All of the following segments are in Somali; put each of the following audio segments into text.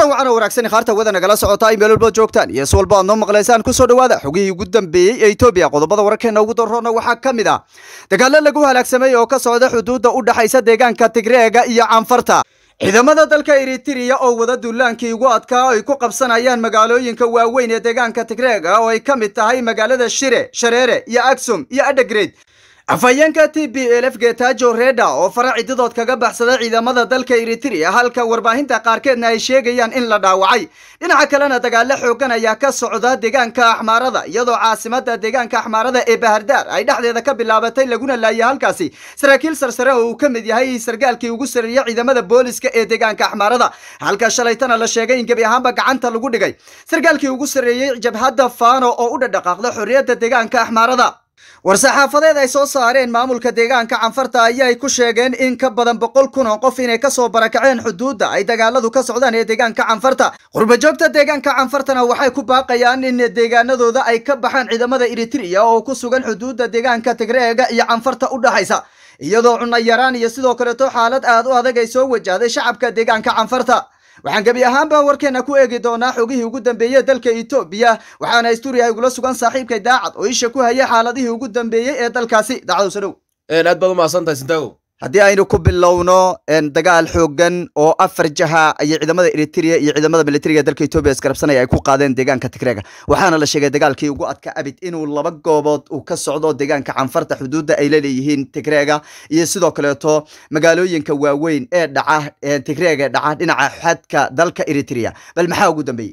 kulan wacan oo wanaagsan khaarta wada nagala socota ay meel walba joogtaan iyo si walba aad noo maqlaysaan kusoo dhawaada xogihii ugu dambeeyey ee etoobiya qodobada wararkeena ugu daroona waxaa ka mid ah dagaalo lagu halaagsamay oo ka socda xuduudda u dhexaysa deegaanka tigreega iyo canfarta ciidamada dalka eritrea oo wada duulaankii ugu adkaa ay ku qabsanayaan magaalooyinka waaweyn ee deegaanka tigreega oo ay ka mid tahay magaalada shire shareere iyo aksum iyo adhagreed afhayeenka t b lf getajo reda oo fara cididood kaga baxsada ciidamada dalka eritrea halka warbaahinta qaarkeedna ay sheegayaan in la dhaawacay dhinaca kalena dagaalo xoogan ayaa ka socda deegaanka axmaarada iyadoo caasimada deegaanka axmaarada ee bahardaar ay dhexdeeda ka bilaabatay laguna laayay halkaasi saraakiil sarsare oo uu ka mid yahay sargaalkii ugu sareeya ciidamada booliska ee deegaanka axmaarada halka shalaytana la sheegay in gebi ahaanba gacanta lagu dhigay sargaalkii ugu sareeyey jabhadda fano oo u dhadhaqaaqda xorriyadda deegaanka axmaarada war-saxaafadeed ay soo saareen maamulka deegaanka canfarta ayay ku sheegeen in ka badan boqol kun oo qof inay kasoo barakaceen xuduudda ay dagaaladu ka socdaan ee deegaanka canfarta qurbajoogta deegaanka canfartana waxay ku baaqayaan in deegaanadooda ay ka baxaan ciidamada eritrea oo ku sugan xuduudda deegaanka tigreega iyo canfarta u dhexaysa iyadoo cunno yaraan iyo sidoo kaleeto xaalad aad u adag ay soo wajahday shacabka deegaanka canfarta waxaan gebi ahaanba warkeena ku eegi doonaa xogihii ugu dambeeyey dalka etoobiya waxaana stuuriya igula sugan saaxiibkay daacad oo isha ku haya xaaladihii ugu dambeeyey ee dalkaasi daacad sodhow aad baad umahadsantahay sintago haddii aynu ku bilowno dagaal xoogan oo afar jaha ayay ciidamada eritrea iyo ciidamada militariga dalka etoobiya iskarabsanaya ay ku qaadeen deegaanka tigreega waxaana la sheegay dagaalkii ugu adka abid inuu laba goobood uu ka socdo deegaanka canfarta xuduudda ay laleeyihiin tigreega iyo sidoo kaleeto magaalooyinka waaweyn ee dhaca tigreega ee dhaca dhinaca xadka dalka eritrea bal maxaa ugu dambeeyey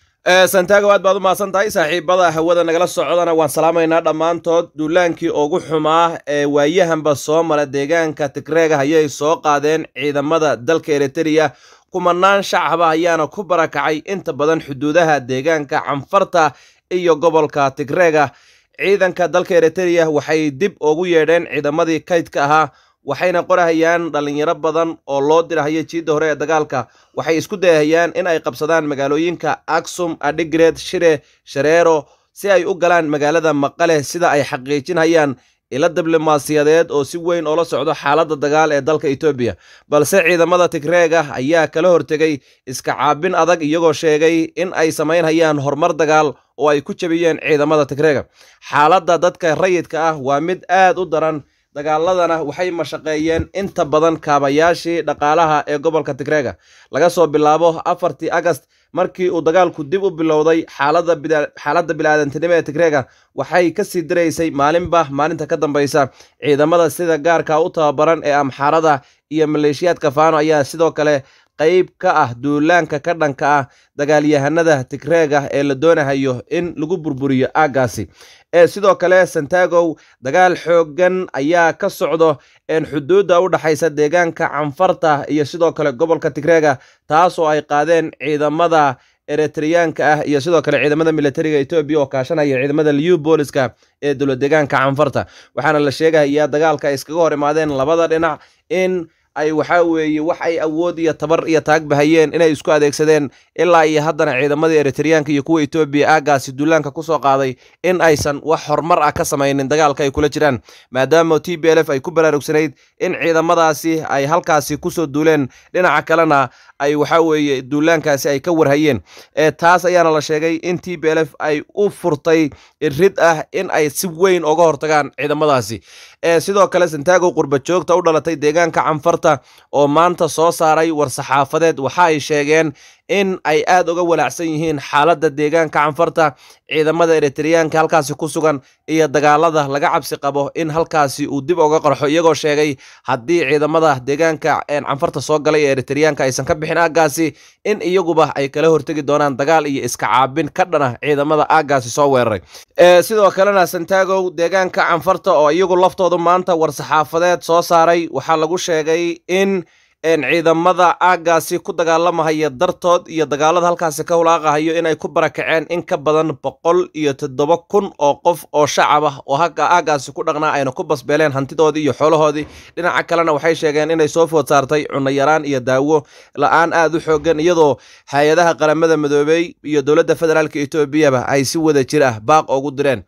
santago aad baad u mahadsan tahay saaxiibada hawada nagala socdana waan salaamaynaa dhammaantood duulaankii ugu xumaa ee waayahanba soo mara deegaanka tigreega ayay soo qaadeen ciidamada dalka eritrea kumanaan shacaba ayaana ku barakacay inta badan xuduudaha deegaanka canfarta iyo gobolka tigreega ciidanka dalka eritrea waxay dib ugu yeedheen ciidamadii kaydka ahaa waxayna qorahayaan dhallinyaro badan oo loo dirahaya jiidda hore ee dagaalka waxay isku dayahayaan in ay qabsadaan magaalooyinka aksum adhigreed shire shareero si ay u galaan magaalada maqale sida ay xaqiijinhayaan ila diblomaasiyadeed oo si weyn oola socdo xaaladda dagaal ee dalka etoobiya balse ciidamada tigreega ayaa kala hortegay iska caabin adag iyagoo sheegay in ay samaynhayaan horumar dagaal oo ay ku jabiyeen ciidamada tigreega xaaladda dadka rayidka ah waa mid aad u daran dagaaladana waxay mashaqeeyeen inta badan kaabayaashii dhaqaalaha ee gobolka tigreega laga soo bilaabo afartii agast markii uu dagaalku dib u bilowday xaaladda bilaadantinimo ee tigreega waxay kasii diraysay maalinba maalinta ka dambaysa ciidamada sida gaarka u tababaran ee amxaarada iyo maleeshiyaadka faano ayaa sidoo kale qayb ka ah duulaanka ka dhanka ah dagaalyahanada tigreega ee la doonahayo in lagu burburiyo aaggaasi ee sidoo kale santagow dagaal xooggan ayaa ka socdo een xuduudda u dhexaysa deegaanka canfarta iyo sidoo kale gobolka tigreega taasoo ay qaadeen ciidamada eritreyaanka ah iyo sidoo kale ciidamada militariga etoobiya oo kaashanaya ciidamada liu booliska ee dowla deegaanka canfarta waxaana la sheegayaa dagaalka ay iskaga hor imaadeen labada dhinac in ay waxaa weeye wax ay awood iyo tabar iyo taagbahayeen inay isku adeegsadeen ilaa iyo haddana ciidamadii eritreyaanka iyo kuwa etoobiya aaggaasi duulaanka ku soo qaaday in aysan wax horumar ah ka samaynin dagaalka ay kula jiraan maadaama t b l f ay ku baraarugsanayd in ciidamadaasi ay halkaasi kusoo duuleen dhinaca kalena ay waxaa weeye duulaankaasi ay ka warhayeen taas ayaana la sheegay in t b l f ay u furtay rid ah in ay si weyn uga hortagaan ciidamadaasi sidoo kale santago qurbajoogta u dhalatay deegaanka canfarta oo maanta soo saaray war-saxaafadeed waxa ay sheegeen in ay aad uga walaacsan yihiin xaaladda deegaanka canfarta ciidamada eritreyaanka halkaasi ku sugan iyo dagaalada laga cabsi qabo in halkaasi uu dib uga qarxo iyagoo sheegay haddii ciidamada deegaanka canfarta soo galay ee eritreyaanka aysan ka bixin aaggaasi in iyaguba ay kala hortegi doonaan dagaal iyo iska caabin ka dhan ah ciidamada aaggaasi soo weeraray sidoo kalena santagow deegaanka canfarta oo iyagu laftoodu maanta war-saxaafadeed soo saaray waxaa lagu sheegay in ciidamada aaggaasi ku dagaalamahaya dartood iyo dagaalada halkaasi ka hulaaqahayo inay ku barakaceen in ka badan boqol iyo toddoba kun oo qof oo shacab ah oo aaggaasi ku dhaqnaa ayna ku basbeeleen hantidoodii iyo xoolahoodii dhinaca kalena waxay sheegeen inay soo food saartay cunno yaraan iyo daawo la-aan aad u xoogan iyadoo hay-adaha qaramada midoobey iyo dowladda federaalka etoobiyaba ay si wada jir ah baaq ugu direen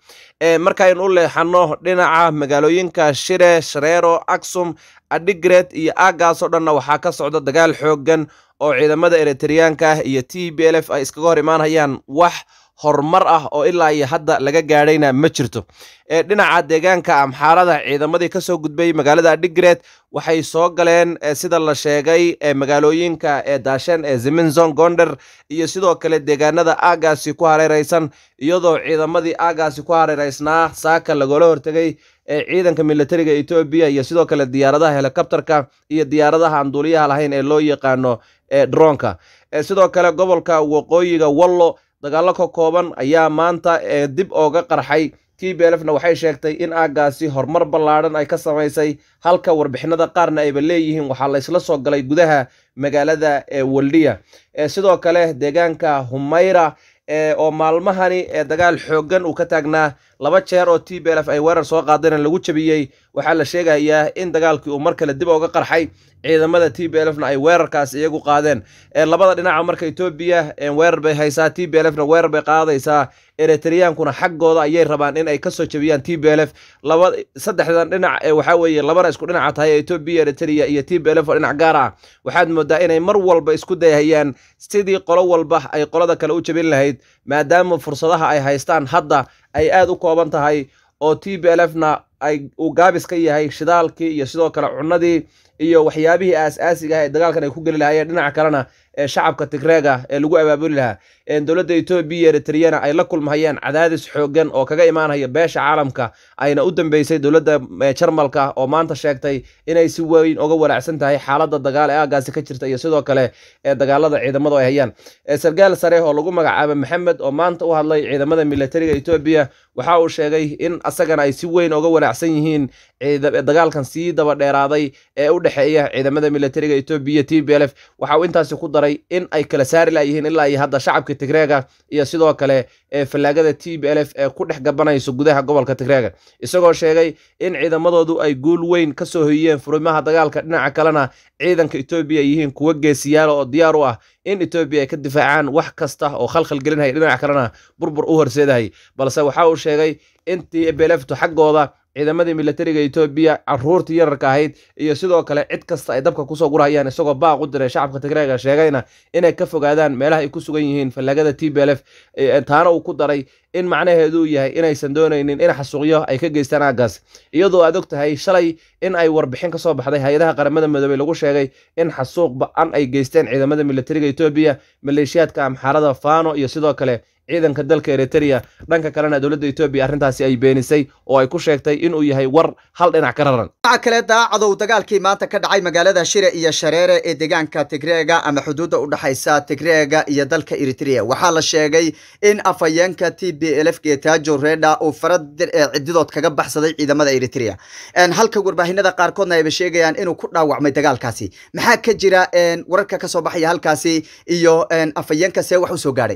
markaynu u leexanno dhinaca magaalooyinka shire shareero aksum adigret iyo aagaasoo dhanna waxaa ka socda dagaal xooggan oo ciidamada eritreyaanka ah iyo t b l f ay iskaga hor imaanayaan wax horumar ah oo ilaa iyo hadda laga gaadhayna ma jirto dhinaca deegaanka amxaarada ciidamadii kasoo gudbay magaalada adigret waxay soo galeen sida la sheegay magaalooyinka ee daashen ee ziminzon gonder iyo sidoo kale deegaanada aagaasi ku hareeraysan iyadoo ciidamadii aagaasi ku hareeraysnaa saaka lagoola hortegay ee ciidanka militariga etoobiya iyo sidoo kale diyaaradaha helikobterka iyo diyaaradaha aan duuliyaha lahayn ee loo yaqaano dronka sidoo kale gobolka waqooyiga wallo dagaallo ka kooban ayaa maanta dib ooga qarxay t b lfna waxay sheegtay in aagaasi horumar ballaadhan ay ka samaysay halka warbixinada qaarna ayba leeyihiin waxaa laysla soo galay gudaha magaalada waldiya sidoo kale deegaanka humayra oo maalmahani dagaal xooggan uu ka taagnaa laba jeer oo t b lf ay weerar soo qaadeen lagu jabiyey waxaa la sheegayaa in dagaalkii uu mar kale dib ooga qarxay ciidamada t b lfna ay weerarkaas iyagu qaadeen labada dhinaca marka etoobiya weerar bay haysaa t b lfna weerar bay qaadaysaa eritreyaankuna xaggooda ayay rabaan in ay kasoo jabiyaan t b lf laba saddexdan dhinac waxaa weeye labana isku dhinaca tahay etoobiya eritrea iyo t b lf oo dhinac gaar ah waxaad moodaa inay mar walba isku dayhayaan sidii qolo walba ay qolada kale u jabin lahayd maadaama fursadaha ay haystaan hadda ay aad u kooban tahay oo t b lfna ay uu gaabis ka yahay shidaalkii iyo sidoo kale cunadii iyo waxyaabihii aas-aasiga ah ee dagaalkan ay ku geli lahaayeen dhinaca kalena ee shacabka tigreega ee lagu abaabuli lahaa dowladda etoobiya eritreyana ay la kulmahayaan cadaadis xooggan oo kaga imaanaya beesha caalamka ayna u dambeysay dowladda jarmalka oo maanta sheegtay inay si weyn uga walaacsan tahay xaaladda dagaal ee aagaasi ka jirta iyo sidoo kale ee dagaalada ciidamadu ay hayaan sargaal sare oo lagu magacaaba maxamed oo maanta u hadlay ciidamada militariga etoobiya waxa uu sheegay in asagana ay si weyn uga walaacsan yihiin dagaalkan sii daba dheeraaday ee u dhexeeya ciidamada militariga etoobiya t b lf waxa uu intaasi ku daray in ay kala saari layihiin ilaa iyo hadda shacabka tigreega iyo sidoo kale ee fallaagada t b lf ee ku dhex gabanayso gudaha gobolka tigreega isagoo sheegay in ciidamadoodu ay guul weyn ka soo hoyiyeen furimaha dagaalka dhinaca kalena ciidanka etoobiya ay yihiin kuwo geesiyaala oo diyaar u ah in etoobiya ay ka difaacaan wax kasta oo khalkhal gelinaya dhinaca kalena burbur u horseedahay balse waxa uu sheegay in t b lftu xaggooda ciidamadii militariga etoobiya caruurtii yararka ahayd iyo sidoo kale cid kasta ay dabka kusoo gurhayaan isagoo baaq u diray shacabka tigreega sheegayna inay ka fogaadaan meelaha ay ku sugan yihiin fallaagada t b lf taana uu ku daray in macnaheedu yahay inaysan doonaynin in xasuuqyo ay ka geystaan aaggaas iyadoo aad og tahay shalay in ay warbixin ka soo baxday hay-adaha qaramada midoobey lagu sheegay in xasuuq ba-an ay geysteen ciidamada militariga etoobiya maleeshiyaadka amxaarada fano iyo sidoo kale ciidanka dalka eritrea dhanka kalena dowladda etoobiya arrintaasi ay beenisay oo ay ku sheegtay inuu yahay war hal dhinac ka raran dhinaca kale daacadow dagaalkii maanta ka dhacay magaalada shire iyo shareere ee deegaanka tigreega ama xuduudda u dhexaysa tigreega iyo dalka eritrea waxaa la sheegay in afhayeenka t b lf getajo reda uu farad cididood kaga baxsaday ciidamada eritrea halka warbaahinada qaarkoodna ayba sheegayaan inuu ku dhaawacmay dagaalkaasi maxaa ka jira wararka kasoo baxaya halkaasi iyo afhayeenka see wax usoo gaadhay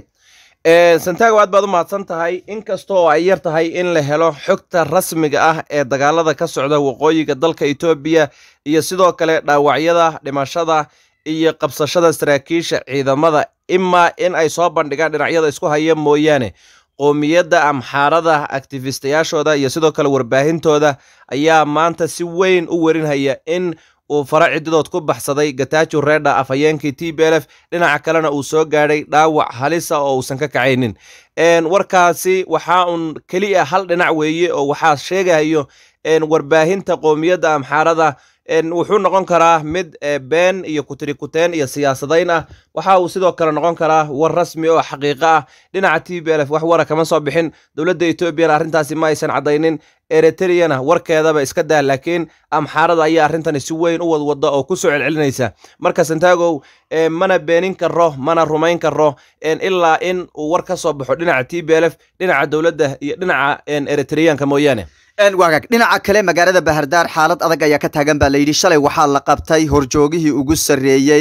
santago aad baad u mahadsan tahay inkastoo ay yar tahay in la helo xogta rasmiga ah ee dagaalada ka socda waqooyiga dalka etoobiya iyo sidoo kale dhaawacyada dhimashada iyo qabsashada saraakiisha ciidamada imaa in ay soo bandhigaan dhinacyada isku haya mooyaane qoomiyadda amxaarada aktifistayaashooda iyo sidoo kale warbaahintooda ayaa maanta si weyn u werinhaya in uu fara cididood ku baxsaday gatajo reda afhayeenkii t b lf dhinaca kalena uu soo gaadhay dhaawac halisa oo uusan ka kacaynin warkaasi waxaa uun keliya hal dhinac weeye oo waxaa sheegahayo warbaahinta qoomiyadda amxaarada wuxuu noqon karaa mid been iyo kutirikuteen iyo siyaasadayn ah waxa uu sidoo kale noqon karaa war rasmi oo xaqiiqo ah dhinaca t b lf wax wara kama soo bixin dowladda etoobiyana arrintaasi ma aysan caddaynin eritreana warkeedaba iska dah laakiin amxaarada ayaa arrintani si weyn u wadwada oo ku soo celcelinaysa marka santagow mana beenin karo mana rumayn karo ilaa in uu war ka soo baxo dhinaca t b lf dhinaca dowladda iyo dhinaca eritreyaanka mooyaane waagaag dhinaca kale magaalada bahardaar xaalad adag ayaa ka taagan baa layidhi shalay waxaa la qabtay horjoogihii ugu sarreeyey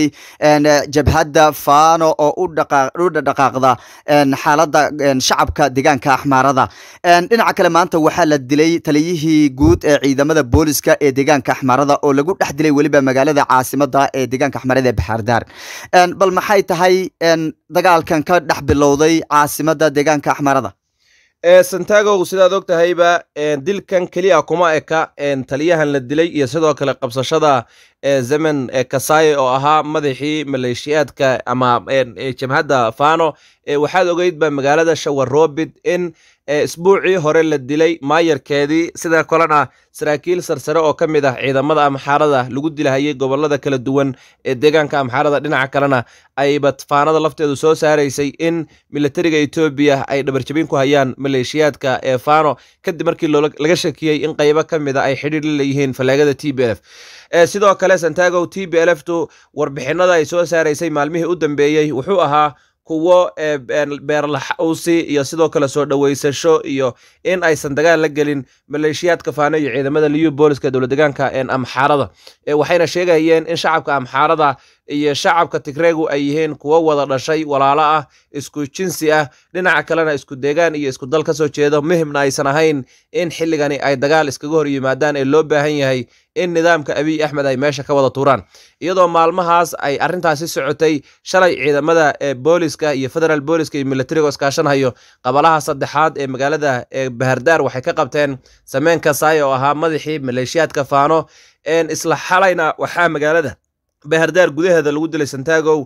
jabhadda fano oo u dhaqaaqda xaaladda shacabka deegaanka axmaarada dhinaca kale maanta waxaa la dilay taliyihii guud ee ciidamada booliska ee deegaanka axmaarada oo lagu dhex dilay weliba magaalada caasimada ee deegaanka axmaarada ee bahardaar bal maxay tahay dagaalkan ka dhex bilowday caasimada deegaanka axmaarada santagow sidaad og tahayba dilkan keliya kuma eka taliyahan la dilay iyo sidoo kale qabsashada zemen kasaye oo ahaa madaxii maleeshiyaadka ama jabhadda fano waxaad ogeyd ba magaalada shawarobid in isbuucii hore la dilay maayarkeedii sida kalena saraakiil sarsare oo ka mid ah ciidamada amxaarada lagu dilahayay gobolada kala duwan ee deegaanka amxaarada dhinaca kalena ayba faanada lafteedu soo saaraysay in militariga etoobiya ay dhabarjabin ku hayaan maleeshiyaadka ee fano kadib markii laga shakiyey in qaybo ka mid a ay xidhiir la leeyihiin falaagada t b lf sidoo kale santagow t b lftu warbixinada ay soo saaraysay maalmihii u dambeeyey wuxuu ahaa kuwo beerlaxawsi iyo sidoo kale soo dhoweysasho iyo in aysan dagaal la gelin maleeshiyaadka faano iyo ciidamada liyu booliska dowlad deegaanka amxaarada waxayna sheegayeen in shacabka amxaarada iyo shacabka tigreegu ay yihiin kuwo wada dhashay walaalo ah isku jinsi ah dhinaca kalena isku deegaan iyo isku dal ka soo jeedo muhimna aysan ahayn in xilligani ay dagaal iskaga hor yimaadaan ee loo baahan yahay in nidaamka abiy axmed ay meesha ka wada tuuraan iyadoo maalmahaas ay arrintaasi socotay shalay ciidamada booliska iyo federal booliska iyo militariga iskaashanhayo qabalaha saddexaad ee magaalada bahardaar waxay ka qabteen sameen kasaay oo ahaa madaxii maleeshiyaadka faano isla xalayna waxaa magaalada bahardaar gudaheeda lagu dilay santagow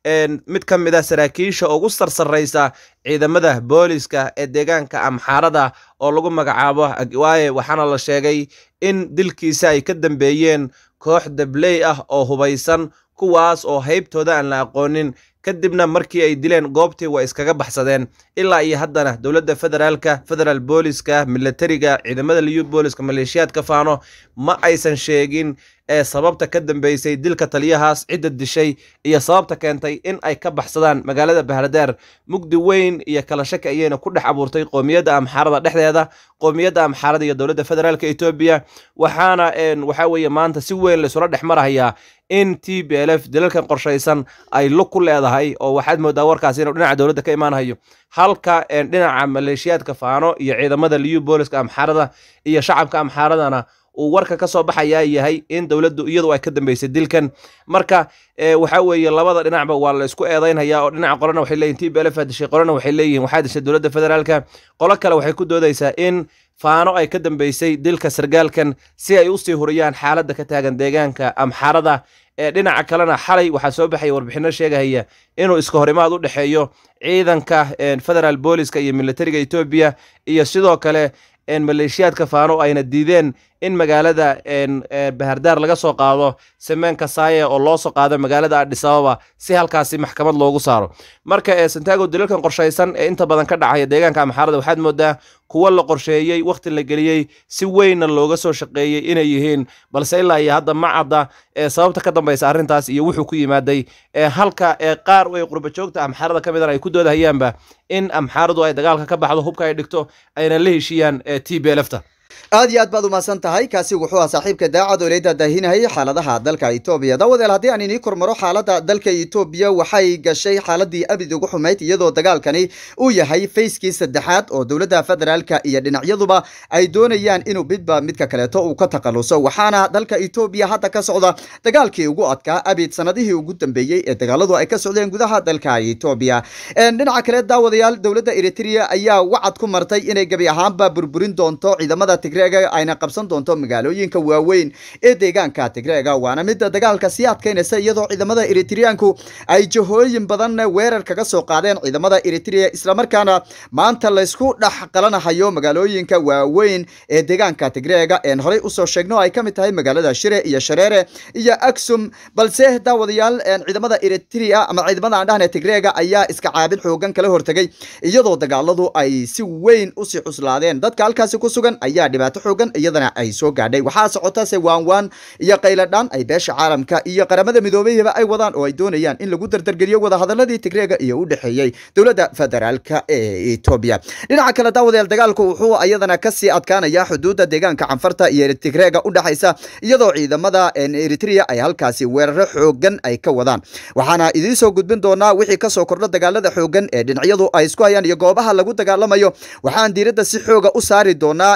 mid ka mid a saraakiisha ugu sarsaraysa ciidamada booliska ee deegaanka amxaarada oo lagu magacaabo waaye waxaana la sheegay in dilkiisa ay ka dambeeyeen koox dabley ah oo hubaysan kuwaas oo haybtooda aan la aqoonin kadibna markii ay dileen goobtii waa iskaga baxsadeen ilaa iyo haddana dowladda federaalka federal booliska militariga ciidamada liyu booliska maleeshiyaadka faano ma aysan sheegin ee sababta ka dambeysay dilka taliyahaas cidda dishay iyo sababta keentay in ay ka baxsadaan magaalada bahardaar mugdi weyn iyo kala shaki ayayna ku dhex abuurtay qoomiyadda amxaarada dhexdeeda qoomiyadda amxaarada iyo dowladda federaalka etoobiya waxaana waxaa weeye maanta si weyn laysula dhex marahayaa in t b l f dilalkan qorshaysan ay lug ku leedahay oo waxaad moodaa warkaasi inuu dhinaca dowladda ka imaanayo halka dhinaca maleeshiyaadka faano iyo ciidamada liyu booliska amxaarada iyo shacabka amxaaradana uu warka ka soo baxayaa yahay in dowladdu iyadu ay ka dambeysay dilkan marka waxa weeye labada dhinacba waa la isku eedaynhayaa oo dhinaca qolena waxay leeyihin t b l f aa dishay qolena waxay leeyihin waxaa dishay dowladda federaalka qolo kale waxay ku doodaysaa in faano ay ka dambeysay dilka sargaalkan si ay usii huriyaan xaaladda ka taagan deegaanka amxaarada ee dhinaca kalena xalay waxaa soo baxaya warbixino sheegahaya inuu iska horimaad u dhexeeyo ciidanka federal booliska iyo militariga etoobiya iyo sidoo kale maleeshiyaadka faano ayna diideen in magaalada bahardaar laga soo qaado sameen kasaaye oo loo soo qaado magaalada adhisababa si halkaasi maxkamad loogu saaro marka santago dilalkan qorshaysan ee inta badan ka dhacaya deegaanka amxaarada waxaad moodaa kuwo la qorsheeyey wakhti la geliyey si weynna looga soo shaqeeyey inay yihiin balse ilaa iyo hadda ma cadda sababta ka dambaysa arrintaas iyo wuxuu ku yimaaday halka qaar ay qurbajoogta amxaarada ka midan ay ku doodahayaanba in amxaaradu ay dagaalka ka baxdo hubka ay dhigto ayna la heshiiyaan t b lfta aad iyo aad baad umahadsan tahay kaasi wuxuu ah saaxiibka daacad oo ilayda daahinayay xaaladaha dalka etoobiya dawadeel haddii aan inii kormaro xaalada dalka etoobiya waxay gashay xaaladii abid ugu xumayd iyadoo dagaalkani uu yahay fayskii saddexaad oo dowladda federaalka iyo dhinacyaduba ay doonayaan inuu midba midka kaleeto uu ka takhaluso waxaana dalka etoobiya hadda ka socda dagaalkii ugu adkaa abid sanadihii ugu dambeeyey ee dagaaladu ay ka socdeen gudaha dalka etoobiya dhinaca kale daawadayaal dowladda eritrea ayaa wacad ku martay inay gebi ahaanba burburin doonto ciidamada tigreega ayna qabsan doonto magaalooyinka waaweyn ee deegaanka tigreega waana midda dagaalka sii adkaynaysa iyadoo ciidamada eritreanku ay jahooyin badan weerar kaga soo qaadeen ciidamada eritrea islamarkaana maanta laysku dhex qalanahayo magaalooyinka waaweyn ee deegaanka tigreega een horey usoo sheegno ay kamid tahay magaalada shire iyo shareere iyo aksum balse daawadayaal ciidamada eritrea ama ciidamada aan dhahne tigreega ayaa iska caabin xoogan kala hortegay iyadoo dagaaladu ay si weyn usii cuslaadeen dadka halkaasi ku sugan ayaa dhibaato xoogan iyadana ay soo gaadhay waxaa socotase waanwaan iyo qayladhaan ay beesha caalamka iyo qaramada midoobeyaba ay wadaan oo ay doonayaan in lagu dardargeliyo wadahadaladii tigreega iyo u dhexeeyey dowladda federaalka ee etoobiya dhinaca kale daawadayaal dagaalku wuxuu iyadana kasii adkaanaya xuduudda deegaanka canfarta iyo tigreega u dhexaysa iyadoo ciidamada eritrea ay halkaasi weeraro xoogan ay ka wadaan waxaana idiin soo gudbin doonaa wixii kasoo kordho dagaalada xoogan ee dhinacyadu ay isku hayaan iyo goobaha lagu dagaalamayo waxaan diiradda si xooga u saari doonaa in aan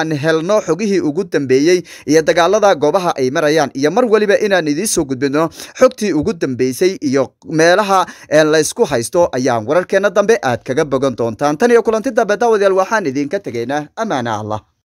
aan helno xogihii ugu dambeeyey iyo dagaalada goobaha ay marayaan iyo mar weliba inaan idiin soo gudbino xogtii ugu dambeysay iyo meelaha laysku haysto ayaan wararkeena dambe aad kaga bogan doontaan tan iyo kulanti dambe daawadayaal waxaan idinka tegaynaa ammaana allah